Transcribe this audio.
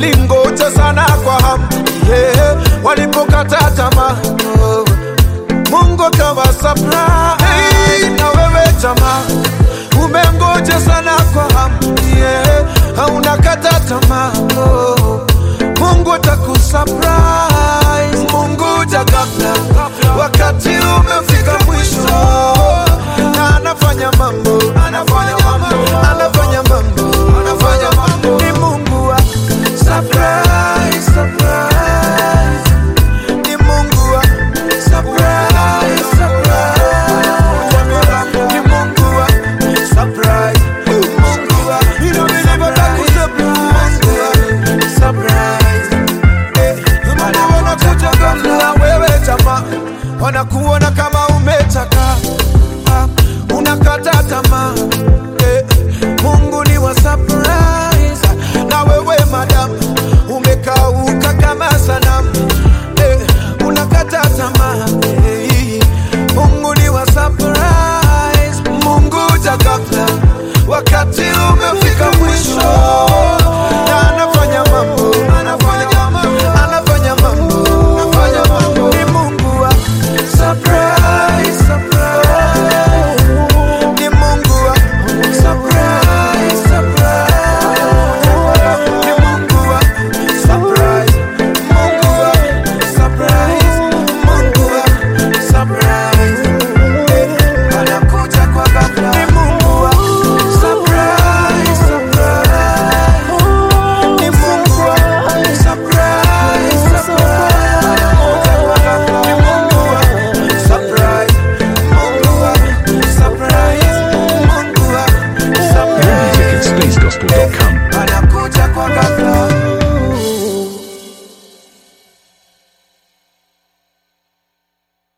walingoja sana kwa hamu yeah. walipokata tamaa oh. Mungu akawa surprise hey, na wewe jamaa umengoja sana kwa hamu yeah. hauna kata tamaa oh. Mungu atakusurprise Mungu jakabla wakati umefika mwisho na anafanya mambo anafanya mambo anafanya mambo